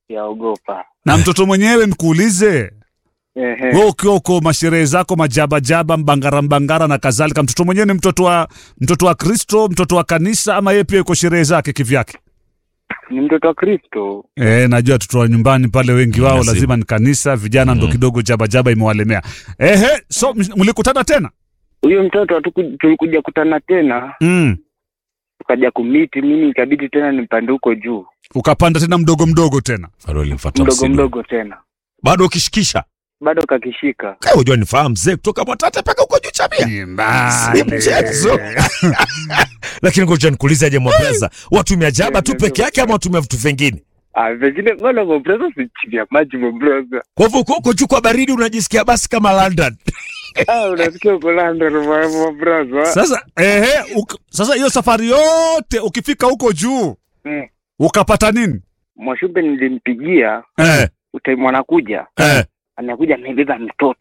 yaogopa. na mtoto mwenyewe nikuulize Ehe. we ukiwa uko masherehe zako majabajaba mbangara mbangara na kadhalika mtoto mwenyewe ni mtoto wa mtoto wa kristo mtoto wa kanisa ama yeye pia yuko sherehe zake kivyake Ni mtoto wa Kristo. E, najua watoto wa nyumbani pale wengi wao Lazima. lazima ni kanisa vijana ndo kidogo jabajaba imewalemea ehe so m- mlikutana tena Huyo mtoto hatuku- tulikuja kutana tena, mm. tukaja kumiti, mimi ikabidi tena nipande huko juu, ukapanda tena mdogo mdogo tena Bado alimfuata mdogo msimu. mdogo tena, Bado ukishikisha. bado kakishika. Kaya unajua nifahamu mzee kutoka Mwatate mpaka huko juu Chamia. Si mchezo. Lakini ngoja nikuulize aje Mwabreza, watumia jaba tu peke yake ama watumia vitu vingine? Ah, vengine mbona mobreza si chini ya maji mobreza. Kwa hivyo uko huko juu kwa baridi unajisikia basi kama London. Ah, unasikia uko London mo- mobreza. sasa ehe uk, sasa hiyo safari yote ukifika huko juu Mm. ukapata nini Mwashumbe nilimpigia Eh, utaimu anakuja, eh. anakuja amebeba mtoto